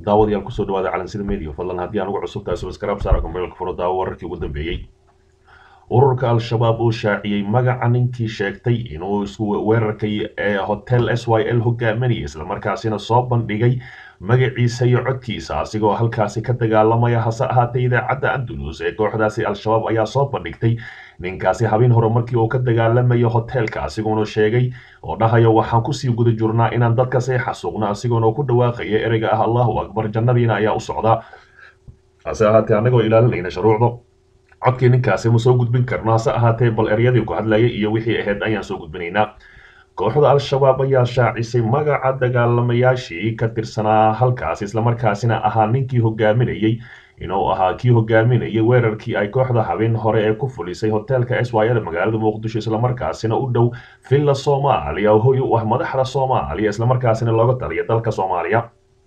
daawadayaal kusoo dhawaada calansida media fadlan haddii aan ugu cusub tahay subscribe saara kumeelka furo daawo wararkii ugu dambeeyey ururka al-shabaab uu shaaciyey magaca ninkii sheegtay inuu isku weerarkay ee hotel s y l hogaaminaya islamarkaasina soo bandhigay magaciisa iyo codkiisa asigoo halkaasi ka dagaalamaya hase ahaatee idaacadda andalus ee kooxdaasi al-shabaab ayaa soo bandhigtay ninkaasi habeen hore markii uu ka dagaalamayo hoteelka asigoona sheegay oo dhahayo waxaan kusii guda jirnaa inaan dadkasi xasuuqno asigoona ku dhawaaqaya ereyga ah allahu akbar jannadiina ayaa u socdaa hase ahaatee annagoo ilaalinayna shuruucda codkii ninkaasi ma soo gudbin karno hase ahaatee bal eryadii ku hadlayay iyo wixii ahayd ayaan soo gudbinaynaa kooxda al-shabaab ayaa shaacisay magaca dagaalamayaashii ka tirsanaa halkaas islamarkaasina ahaa ninkii hogaaminayey inuu ahaa kii hogaaminayay weerarkii ay kooxda habeen hore ee ku fulisay hoteelka s y l magaalada muqdisho islamarkaasina u dhow villa soomaaliya oo hoy u ah madaxda soomaaliya islamarkaasina looga taliya dalka soomaaliya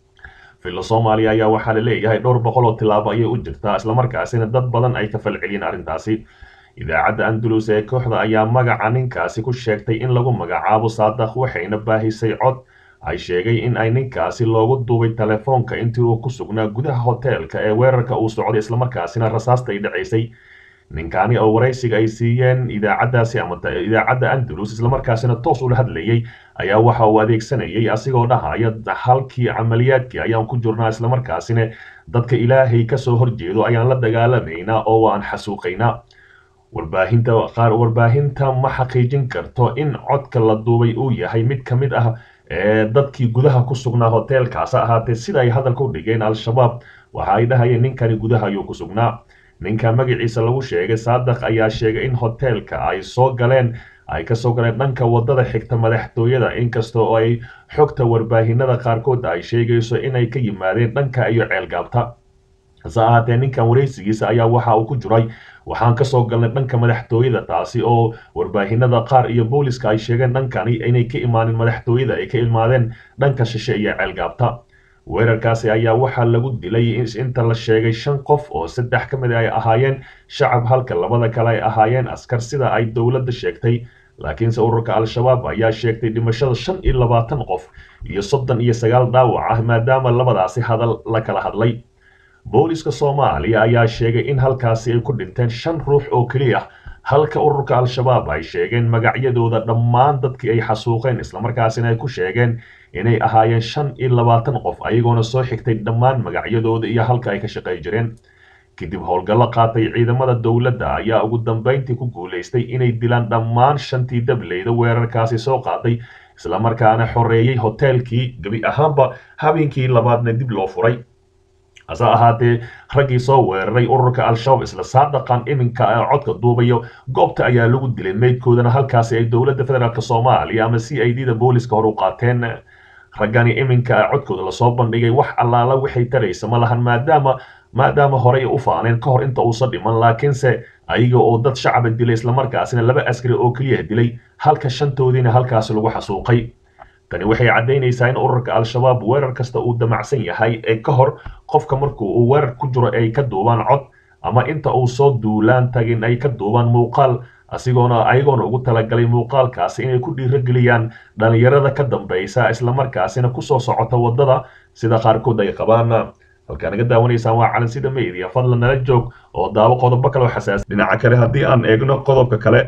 villa soomaaliya ayaa waxaa la leeyahay dhowr boqol oo tilaabo ayay u jirtaa islamarkaasina dad badan ay ka falceliyeen arrintaasi idaacadda andalus ee kooxda ayaa magaca ninkaasi ku sheegtay in lagu magacaabo saadaq waxayna baahisay cod ay sheegay in ay ninkaasi loogu duubay telefoonka intii uu ku sugnaa gudaha hoteelka ee weerarka uu socday islamarkaasina rasaasta ay dhacaysay ninkani oo waraysiga ay siiyeen idaacaddaasi ama idaacadda andalus islamarkaasina toos ula hadlayay ayaa waxa uu adeegsanayay asigoo dhahaya halkii camaliyaadkii ayaan ku jirnaa islamarkaasina dadka ilaahay kasoo horjeedo ayaan la dagaalamaynaa oo waan xasuuqaynaa warbaahinta qaar warbaahinta ma xaqiijin karto in codka la duubay uu yahay mid ka mid ah ee dadkii gudaha ku sugnaa hoteelkaas ahaatee sida ay hadalka u dhigeen al-shabaab waxa ay dhahayeen ninkani gudaha ayuu ku sugnaa ninka magaciisa lagu sheegay saadaq ayaa sheegay in hoteelka ay soo galeen ay kasoo galeen dhanka wadada xigta madaxtooyada inkasta oo ay xogta warbaahinada qaarkood ay sheegayso inay ka yimaadeen dhanka iyo ceelgaabta hase ahaatee ninkan waraysigiisa ayaa waxa uu ku jiray waxaan kasoo galnay dhanka madaxtooyada taasi oo warbaahinada qaar iyo booliska ay sheegeen dhankani inay ka imaanin madaxtooyada ay ka imaadeen dhanka shishe iyo ceelgaabta weerarkaasi ayaa waxaa lagu dilay inta la sheegay shan qof oo saddex ka mid ay ahaayeen shacab halka labada kale ay ahaayeen askar sida ay dowladda sheegtay laakiinse ururka al-shabaab ayaa sheegtay dhimashada shan iyo labaatan qof iyo soddon iyo sagaal dhaawac ah maadaama labadaasi hadal la kala hadlay booliska soomaaliya ayaa sheegay in halkaasi ay ku dhinteen shan ruux oo keliya halka ururka al-shabaab ay sheegeen magacyadooda dhammaan dadkii ay xasuuqeen islamarkaasina ay ku sheegeen inay ahaayeen shan iyo labaatan qof ayagoona soo xigtay dhammaan magacyadooda iyo halka ay ka shaqay jireen kadib howlgallo qaatay ciidamada dowladda ayaa ugu dambeyntii ku guulaystay inay dilaan dhammaan shantii dableyda weerarkaasi soo qaaday islamarkaana xoreeyey hoteelkii gebi ahaanba habeenkii labaadna dib loo furay hase ahaatee raggii soo weeraray ururka al-shabaab isla saadaqan iminka codka duubayo goobta ayaa lagu dilay meydkoodana halkaasi ay dowladda federaalk soomaaliya ama c i d da booliska hor u qaateen raggani iminka codkooda lasoo bandhigay wax allaala waxay taraysa ma lahan maadaama maadaama horey u faaneen ka hor inta uusan dhiman laakiinse ayaga oo dad shacaba dilay islamarkaasina laba askari oo keliya dilay halka shantoodiina halkaasi lagu xasuuqay tani waxay caddaynaysaa in ururka al-shabaab weerar kasta uu damacsan yahay ee ka hor qofka markuu uu weerar ku jiro ay ka duubaan cod ama inta uu soo duulaan tagin ay ka duubaan muuqaal asigoona ayagoona ugu talagalay muuqaalkaasi inay ku dhiirogeliyaan dhalinyarada ka dambaysa islamarkaasina kusoo socota waddada sida qaarkood ay qabaan halkaa naga daawanaysaan waa calansida media fadlan nala joog oo daawo qodobo kale oo xasaas dhinaca kale haddii aan eegno qodobka kale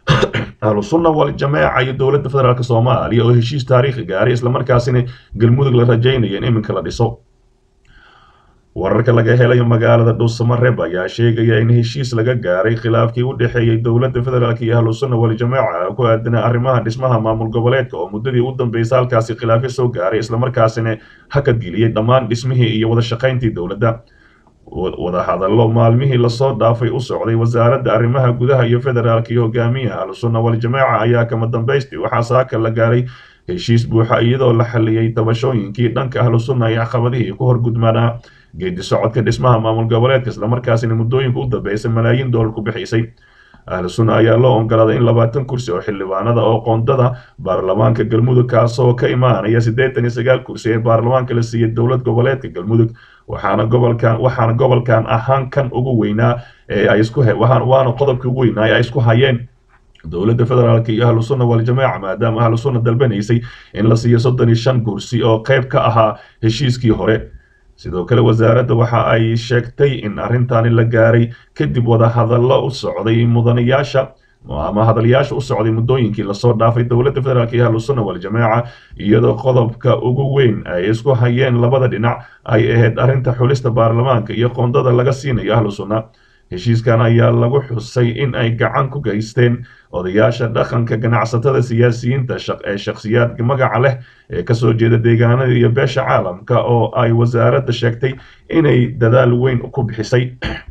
ahlu sunna waljamaaca iyo dowladda federaalk soomaaliya oo heshiis taariikhi gaaray islamarkaasina galmudug la rajaynaya in iminka la dhiso wararka laga helayo magaalada dhuusamareeb ayaa sheegaya in heshiis laga gaaray khilaafkii u dhexeeyey dowladda federaalk iyo ahlu sunna waljamaaca ku aadana arrimaha dhismaha maamul goboleedka oo muddadii u dambeysay halkaasi khilaafyo soo gaaray islamarkaasina hakadgeliyey dhammaan dhismihii iyo wada shaqayntii dowladda wadahadallo maalmihii lasoo dhaafay u socday wasaaradda arrimaha gudaha iyo federaalk iyo hogaamiyaha ahlusunna waljamaaca ayaa kama dambaystii waxaa saaka la gaaray heshiis buuxa iyadoo la xaliyey tabashooyinkii dhanka ahlusunna iyo caqabadihii ku horgudmanaa geedi socodka dhismaha maamul goboleedka islamarkaasina muddooyinka u dambeysay malaayiin doolar ku bixisay ahlu sunna ayaa loo ogolaaday in labaatan kursi oo xildhibaanada oo qoondada baarlamaanka galmudug kaasoo ka imaanaya siddeetan iyo sagaal kursi ee baarlamaanka la siiyey dowlad goboleedka galmudug waxaana gobolkan waxaana gobolkan ahaan kan ugu weynaa ee ay isku waana qodobkii ugu weynaa ee ay isku hayeen dowladda federaalk iyo ahlu sunna waljamaaca maadaama ahlu sunna dalbanaysay in la siiyo soddon iyo shan kursi oo qayb ka ahaa heshiiskii hore sidoo kale wasaaradda waxa ay sheegtay in arrintani la gaaray kadib wadahadallo u socday mudanayaasha ama hadalyaasha u socday muddooyinkii lasoo dhaafay dowladda federaalk iyo ahlusunna waljamaaca iyadoo qodobka ugu weyn ay isku hayeen labada dhinac ay ahayd arrinta xulista baarlamaanka iyo qoondada laga siinayo ahlu sunna heshiiskan ayaa lagu xusay in ay gacan ku geysteen odayaasha dhaqanka ganacsatada siyaasiyiinta ee shakhsiyaadka magaca leh ee kasoo jeeda deegaanada iyo beesha caalamka oo ay wasaaradda sheegtay inay dadaal weyn ku bixisay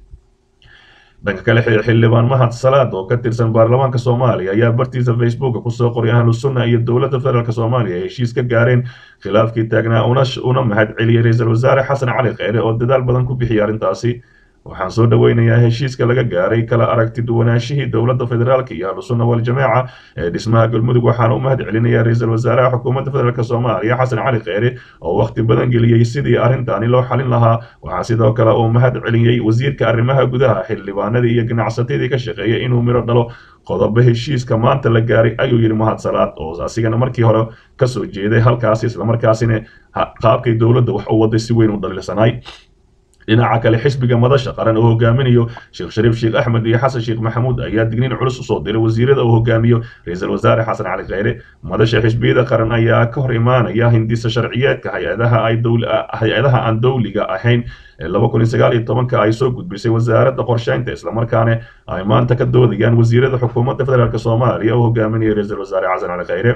dhanka kale xildhibaan mahad salaad oo ka tirsan baarlamaanka soomaaliya ayaa bartiisa facebooka kusoo qoray ahlu sunna iyo dowladda federaalk soomaaliya ay heshiis ka gaareen khilaafkii taagnaa una mahad celiyey ra-iisul wasaare xasan cali kheyre oo dadaal badan ku bixiyay arrintaasi waxaan soo dhoweynayaa heshiiska laga gaaray kala aragti duwanaashihii dowladda federaalk iyo ahlusunna waljamaaca ee dhismaha galmudug waxaana u mahad celinayaa ra-iisul wasaaraha xukuumadda federaalk soomaaliya xasan cali kheyre oo wakhti badan geliyey sidii arrintaani loo xalin lahaa waxaa sidoo kale uu mahad celiyey wasiirka arrimaha gudaha xildhibaanadii iyo ganacsatadii ka shaqeeyay inuu miro dhalo qodobo heshiiska maanta la gaaray ayuu yidhi mahad salaad oo asigana markii hore kasoo jeeday halkaasi islamarkaasina qaabkay dowladda wax u waday si weyn u dhaliilsanay dhinaca kale xisbiga madasha qaran oo hogaaminayo sheekh shariif sheekh axmed iyo xasan sheekh maxamuud ayaa digniin culus usoo diray wasiirada uu hogaamiyo ra-iisul wasaare xasan cali kheyre madasha xisbiyada qaran ayaa ka hor imaanaya hindisa sharciyeedka hay-adaha ay hay-adaha aan dowliga ahayn laba kun iyo sagaal iyo tobanka ay soo gudbisay wasaaradda qorsheynta islamarkaana ay maanta ka doodayaan wasiirada xukuumadda federaalk soomaaliya oo hogaaminaya ra-iisul wasaare xasan cali kheyre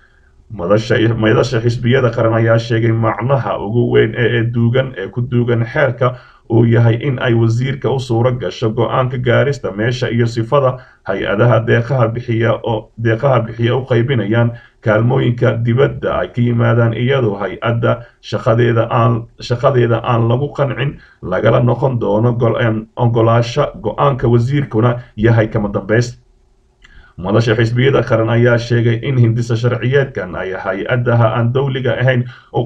madasha xisbiyada qaran ayaa sheegay macnaha ugu weyn ee duugan ee ku duugan xeerka uu yahay in ay wasiirka u suuro gasho go-aanka gaarista meesha iyo sifada hay-adaha deeqaha bixiya oo deeqaha bixiya u qaybinayaan kaalmooyinka dibadda ay ka yimaadaan iyadoo hay-adda shaqadeeda aan shaqadeeda aan lagu qancin lagala noqon doono ogolaasho go-aanka wasiirkuna yahay kama dambays madasha xisbiyada qaran ayaa sheegay in hindisa sharciyeedkan ay hay-adaha aan dowliga ahayn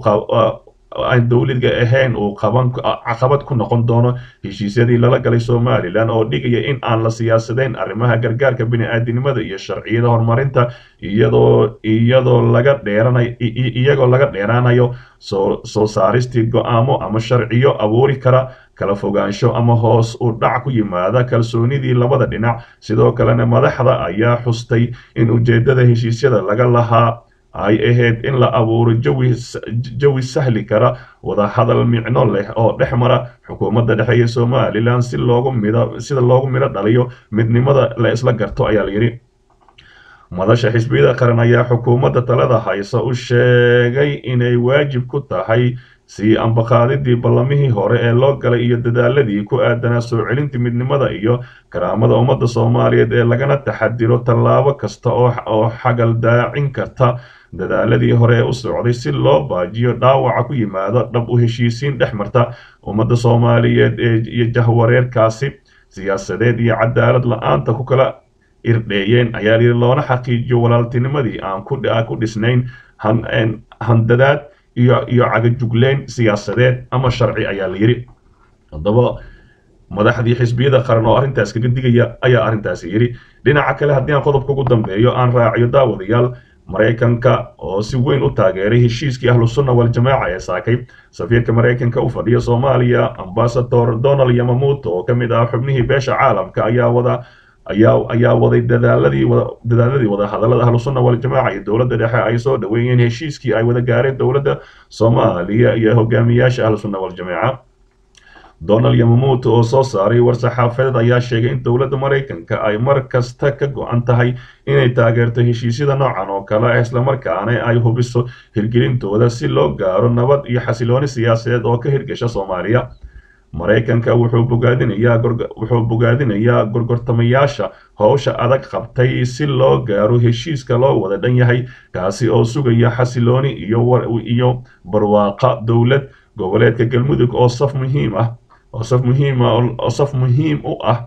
aan dowliga ahayn uu qaban caqabad ku noqon doono heshiisyadii lala galay somalilan oo dhigaya in aan la siyaasadayn arrimaha gargaarka bini-aadinimada iyo sharciyada horumarinta iyadoo iyadoo laga dheeranay iyagoo laga dheeraanayo soo soo saaristii go-aamo ama sharciyo abuuri kara kala fogaansho ama hoos u dhac ku yimaada kalsoonidii labada dhinac sidoo kalena madaxda ayaa xustay in ujeedada heshiisyada laga lahaa ay ahayd in la abuuro jawi jawi sahli kara wadahadal micno leh oo dhex mara xukuumadda dhexe iyo somalilan si loogu mido sida loogu midho dhaliyo midnimada la isla garto ayaa layidhi madasha xisbiyada qaran ayaa xukuumadda talada haysa u sheegay inay waajib ku tahay sii ambaqaadidii ballamihii hore ee loo galay iyo dadaaladii ku aadanaa soo celinta midnimada iyo karaamada ummadda soomaaliyeed ee lagana taxadiro tallaabo kasta oo xagal daacin karta dadaaladii hore ee u socday si loo baajiyo dhaawaca ku yimaado dhab u heshiisiin dhex marta ummadda soomaaliyeed iyo jahwareerkaasi siyaasadeed iyo cadaalad la-aanta ku kala irdheeyeen ayaa layidhi loona xaqiijiyo walaaltinimadii aan ku dhisnayn handadaad iyo iyo cagajugleyn siyaasadeed ama sharci ayaa la yidhi haddaba madaxdii xisbiyada qaran oo arrintaas kaga digaya ayaa arrintaasi yidhi dhinaca kale haddii aan qodobka ugu dambeeyo aan raaciyo daawadayaal maraykanka oo si weyn u taageeray heshiiskii ahlusunna waljamaaca ee saakay safiirka maraykanka u fadhiya soomaaliya ambasador donald yamamuuto oo ka mid ah xubnihii beesha caalamka ayaa wada ayaa ayaa waday dadaaladii dadaaladii wada hadallada ahlusunna waljamaaca iyo dowladda dhexe ay soo dhaweeyeen heshiiskii ay wada gaareen dowladda soomaaliya iyo hogaamiyaasha ahlusunna waljamaaca donald yamamuuto oo soo saaray war-saxaafadeed ayaa sheegay in dowladda maraykanka ay mar kasta ka go-an tahay inay taageerto heshiisyada noocan oo kale ah islamarkaana ay hubiso hirgelintooda si loo gaaro nabad iyo xasilooni siyaasadeed oo ka hirgasha soomaaliya maraykanka wuxuu bogaadinayaa wuxuu bogaadinayaa gorgortamayaasha howsha adag qabtay si loo gaaro heshiiska loo wada dhan yahay kaasi oo sugaya xasilooni iyo iyo barwaaqa dowlad goboleedka galmudug oo saf muhiim ah oo saf muhiim ah oo saf muhiim u ah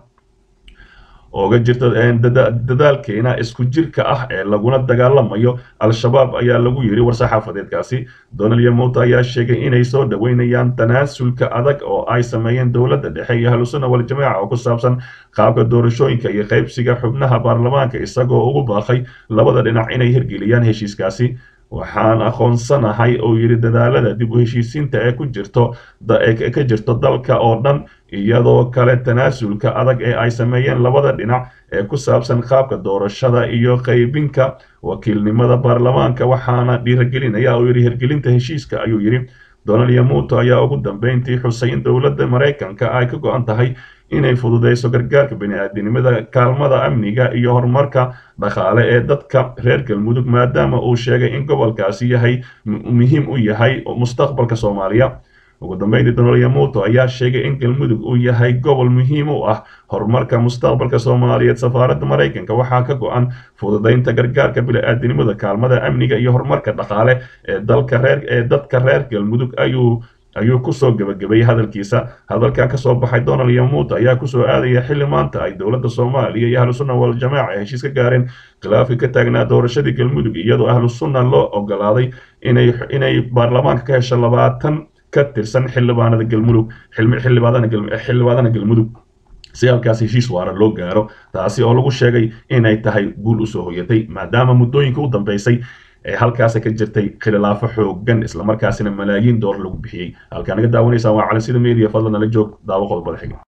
ooga jirta dadaalkeena isku jirka ah ee laguna dagaalamayo al-shabaab ayaa lagu yidhi war-saxaafadeedkaasi donald yamuuta ayaa sheegay inay soo dhaweynayaan tanaasulka adag oo ay sameeyeen dowladda dhexe iyo ahlusunna waljamaaca oo ku saabsan qaabka doorashooyinka iyo qaybsiga xubnaha baarlamaanka isagoo ugu baaqay labada dhinac inay hirgeliyaan heshiiskaasi waxaan aqoonsanahay oo yidhi dadaalada dib u heshiisiinta ee ku jirto ee ka jirto dalka oo dhan iyadoo kale tanaasulka adag ee ay sameeyeen labada dhinac ee ku saabsan qaabka doorashada iyo qaybinka wakiilnimada baarlamaanka waxaana dhiiragelinaya oo yidhi hirgelinta heshiiska ayuu yidhi donald yamuto ayaa ugu dambeyntii xusay in dowladda maraykanka ay ka go-an tahay inay fududeyso gargaarka bani-aadinimada kaalmada amniga iyo horumarka dhaqaale ee dadka reer galmudug maadaama uu sheegay in gobolkaasi yahay muhiim u yahay mustaqbalka soomaaliya ugu dambeyntii donald yamuto ayaa sheegay in galmudug uu yahay gobol muhiim u ah horumarka mustaqbalka soomaaliyeed safaaradda maraykanka waxaa ka go-an fududeynta gargaarka bini-aadinimada kaalmada amniga iyo horumarka dhaqaale ee dalka reer ee dadka reer galmudug ayuu ayuu kusoo gebagabeeyey hadalkiisa hadalkan kasoo baxay donald yamuut ayaa kusoo aadaya xilli maanta ay dowladda soomaaliya iyo ahlu sunna waljamaaca ay heshiis ka gaareen khilaafkii ka taagnaa doorashadii galmudug iyadoo ahlu sunna loo ogolaaday inay inay baarlamaanka ka hesho labaatan ka tirsan xildhibaanada galmudug xildhibaanada galmudug si halkaas heshiis waara loo gaaro taasi oo lagu sheegay inay tahay guul usoo hoyatay maadaama muddooyinka u dambeysay ee halkaas ka jirtay khilaafo xoogan islamarkaasina malaayiin door lagu bixiyey halkaa naga daawanaysaan waa cali sida media fadlan nala joog daawo qodobada xiga